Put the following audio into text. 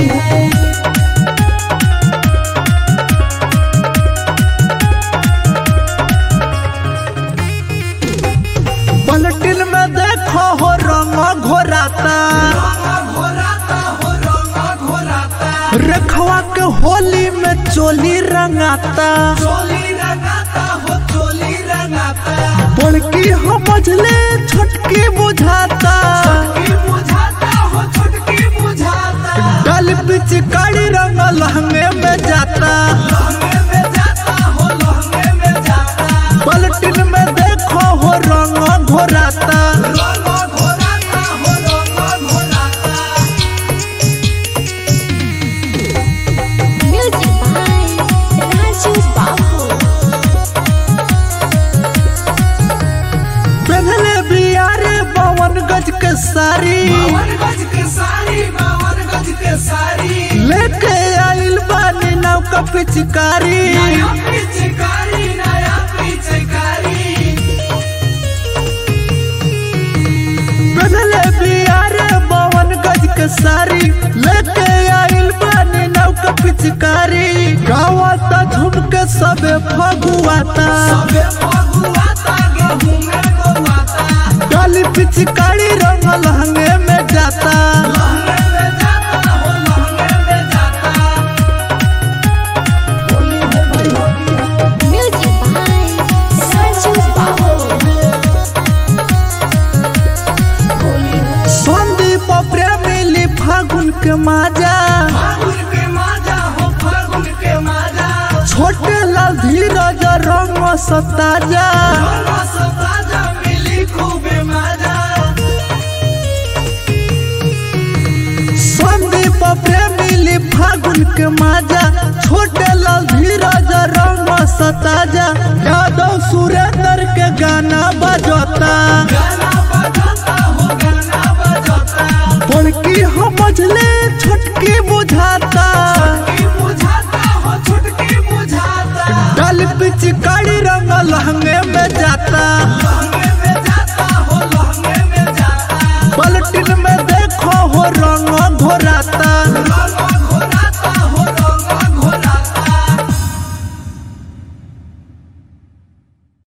पलटिन में देखो हो रंग घोराता रखवा के होली में चोली रंगाता बड़की हो मझले छोटकी बुझाता डाल पिचकारी रंग लहंगे में जाता पलटिन में देखो हो रंग घोराता Music by Raju Babu. पहले बियारे बावन गज के साड़ी लेके आइल बानी नाव का पिचकारी पहले बियारे बावन गज के साड़ी लेके आइल बानी नाव का पिचकारी गावाता झुम के सबे फगुआता डाली पिचकारी रंग लहंगे में जाता Music by Raju Babu. Sandeep प्रेमिली फागुन के माजा छोटे लाल धीरज रंग सताजा संदीप प्रेमिली फागुन के माजा छोटे लाल धीरज रंग सताजा यादव सुरेंद्र के गाना बजता बड़की हो मझले छोटकी बुझाता